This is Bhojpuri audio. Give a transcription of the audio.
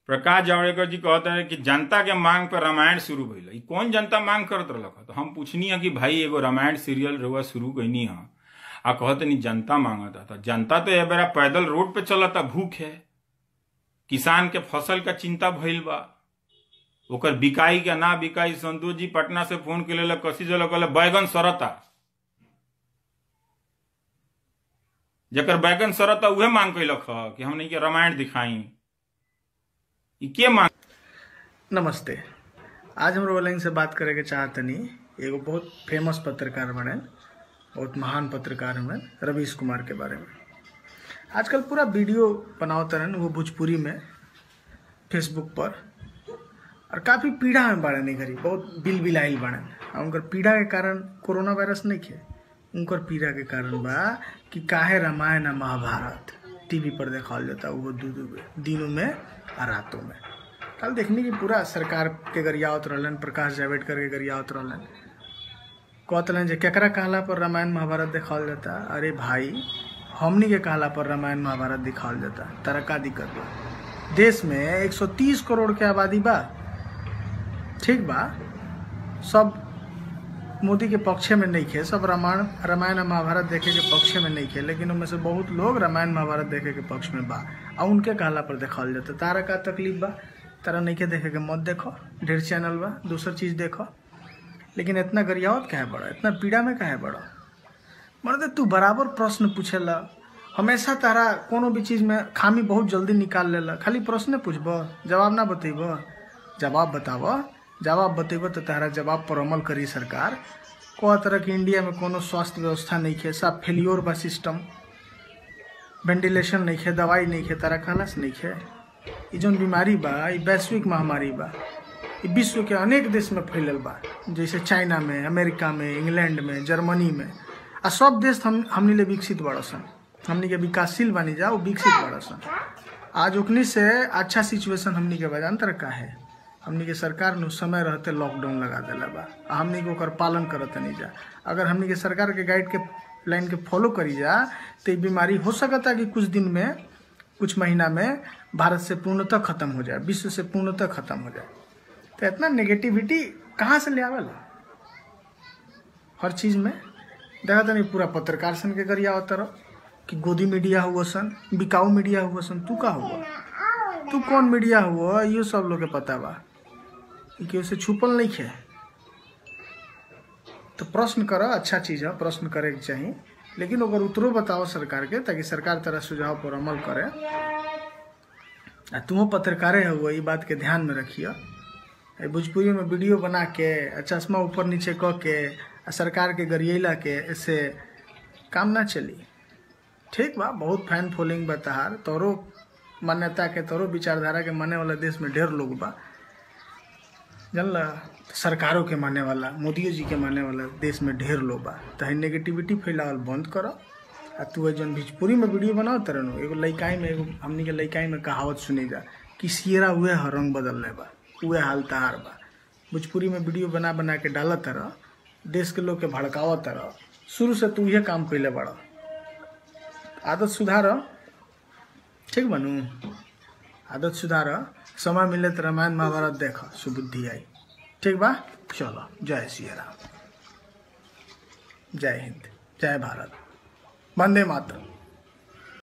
प्रकाश जावड़ेकर जी कहते हैं कि जनता के मांग पर रामायण शुरू भइल ई कौन जनता मांग करत रहलक तो हम पूछनी है कि भाई एगो रामायण सीरियल रहुआ शुरू कैनी है आ कहते नहीं जनता मांगता था जनता तो ए बेरा पैदल रोड पे चलता भूख है किसान के फसल का चिंता भइल बा ओकर बिकाई के ना बिकाई संतोष जी पटना से फोन के लेल कसी जल कहले बैगन सरता जकर बैगन सरता उहे मांग कैलक ह कि हमने के रामायण दिखाई ई के मांग नमस्ते आज हम रोलिंग से बात करे के चाहतनी एगो बहुत फेमस पत्रकार बने बहुत महान पत्रकार हमें रवीश कुमार के बारे में आजकल पूरा वीडियो बनावत रहन वो भोजपुरी में फेसबुक पर और काफ़ी पीड़ा में बाड़े नहीं घरी बहुत बिल बिलाइल बाड़े और उनकर पीड़ा के कारण कोरोना वायरस नहीं खे उनकर पीड़ा के कारण बा कि काहे रामायण आ महाभारत टीवी पर देखाल जाता वो दू दू दिनों में आ रातों में कल देखने की पूरा सरकार के गरियावत रहलन प्रकाश जावड़ेकर के गरियावत रहलन कहत रहलन जे केकरा कहला पर रामायण महाभारत देखाल जाता अरे भाई हमनी के कहला पर रामायण महाभारत दिखावल जाता तारा का दिक्कत बा देश में 130 करोड़ के आबादी बा ठीक बा सब मोदी के पक्ष में नहीं खे सब रामायण रामायण और महाभारत देखे के पक्ष में नहीं खे लेकिन उनमें से बहुत लोग रामायण महाभारत देखे के पक्ष में बा आ उनके कहला पर देखावल जाता तारा का तकलीफ बा तारा नहीं के देखे के मत देखो ढेर चैनल बा दूसर चीज देखो लेकिन इतना गरियावत काहे बड़ा इतना पीड़ा में काहे बड़ा मर्द तू बराबर प्रश्न पूछेला हमेशा तारा कोनो भी चीज में खामी बहुत जल्दी निकाल लेला खाली प्रश्न पूछब जवाब ना बतेब जवाब बताब जवाब बतेब तो तारा जवाब पर अमल करी सरकार कह तरह के इंडिया में कोनो स्वास्थ्य व्यवस्था नहीं है सब फेलियोर बा सिस्टम वेंटिलेशन नहीं है दवाई नहीं है तारा कहला से नहीं है ये जौन बीमारी बा ये वैश्विक महामारी बा ये विश्व के अनेक देश में फैलल बा जैसे चाइना में अमेरिका में इंग्लैंड में जर्मनी में आ सब देश हम हमनी ले विकसित बड़ा सन हमनी के विकासशील बनी जा वो विकसित बड़ा सन आज ओकनी से अच्छा सिचुएशन हमनी के बजान तरह का है हमनी के सरकार ने समय रहते लॉकडाउन लगा दिला बा आ हमनी के ओकर पालन करत नहीं जा अगर हमनी के सरकार के गाइड के लाइन के फॉलो करी जा तो ये बीमारी हो सकता कि कुछ दिन में कुछ महीना में भारत से पूर्णतः खत्म हो जाए विश्व से पूर्णतः खत्म हो जाए तो इतना नेगेटिविटी कहाँ से ले आवेला हर चीज में देखा था नहीं पूरा पत्रकार सन के गरिया होता रहो कि गोदी मीडिया हुआ सन बिकाऊ मीडिया हुआ सन तू का हुआ तू कौन मीडिया हुआ ये सब लोग के पता बा कि उसे छुपल नहीं है तो प्रश्न कर अच्छा चीज है प्रश्न करे के चाहिए लेकिन अगर उतरो बताओ सरकार के ताकि सरकार तरह सुझाव पर अमल करे आ तुम पत्रकारे हुआ ये बात के ध्यान में रखिए भोजपुरी में वीडियो बना के आ चश्मा ऊपर नीचे क के आ सरकार के गरियला के ऐसे काम ना चली ठीक बा बहुत फैन फॉलोइंग बा तहार तोरो मान्यता के तोरो विचारधारा के माने वाला देश में ढेर लोग बा जानला सरकारों के माने वाला मोदी जी के माने वाला देश में ढेर लोग बा तो नेगेटिविटी फैलावल बंद करो आ तू जौन भोजपुरी में वीडियो बनाओ तरह एगो लइकाई में एगो हमनी के लइकाई में कहावत सुनी जा कि सियरा उहे हर रंग बदल बा उहे हाल तहार बा भोजपुरी में वीडियो बना बना के डालत तरह देश के लोग के भड़कावत तरह शुरू से तू इहे काम कैले बड़ा आदत सुधार ठीक बनू आदत सुधार समय मिले तो रामायण महाभारत देख सुबुद्धि आई ठीक बा चलो जय श्री राम जय हिंद जय भारत वंदे मातरम